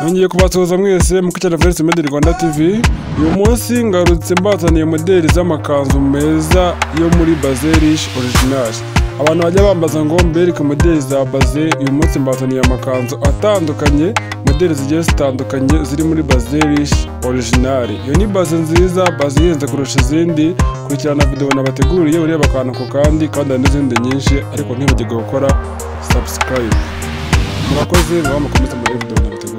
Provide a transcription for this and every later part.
nongeye kubasuhuza mwese mu kicara Voice Made Rwanda TV uyu munsi ngarutse mbazaniye modeli z'amakanzu meza yo muri Bazelish Original abantu bajya bambaza ngo mbereke modeli za baze uyu munsi mbazaniye amakanzu atandukanye modeli zigiye zitandukanye ziri muri Bazelish Original iyo ni baze nziza baze ihenze kurusha izindi kurikirana video nabateguriye ureba akantu ku kandi kandi hari n'izindi nyinshi ariko ntibagirwe gukora subscribe murakoze muba mukomeze muri video nabateguriye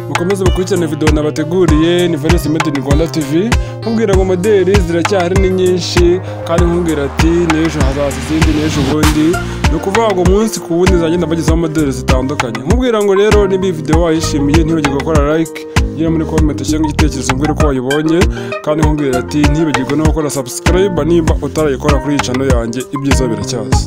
mukomeze mukurikirane video nabateguriye ni Valence Made in Rwanda TV nkubwira ngo modeli ziracyahari ni nyinshi kandi nkubwira ati n'ejo hazaza izindi n'ejo ubundi ni ukuvuga ngo umunsi ku wundi zagenda bagezaho modeli zitandukanye nkubwira ngo rero niba iyi video wayishimiye ntibagirwe gukora like ugire muri comment cyangwa igitekerezo mbwira uko wayibonye kandi nkubwira ati ntibagirwe no gukora subscribe niba utarayikora kuri iyi channel yanjye ibyiza biracyaza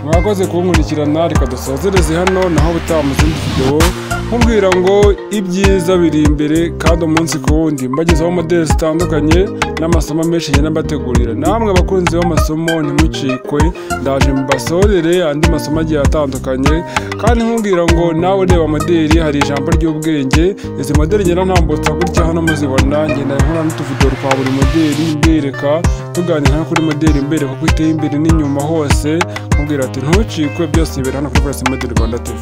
mwakoze kunkurikirana reka dusozereze hano naho ubutaha mu zindi videwo nkubwira ngo ibyiza biri imbere kandi umunsi ku wundi mbagezaho modeli zitandukanye n'amasomo menshi ngenda mbategurira namwe abakunzi b'amasomo ntimucikwe ndaje mbasorere andi masomo agiye atandukanye kandi nkubwira ngo nawe ureba modeli hari ijambo ry'ubwenge izi modeli ngenda ntambutsa gutya hano muzibona ngenda nkora n'utuvideo twa buri modeli mbereka tuganira no kuri modeli mbereka uko iteye imbere n'inyuma hose nkubwira ati ntucikwe byose bibera hano kuri Press Model Rwanda TV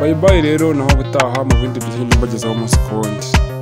bye bye rero naho ubutaha mu bindi byinshi mbagezaho umunsi ku wundi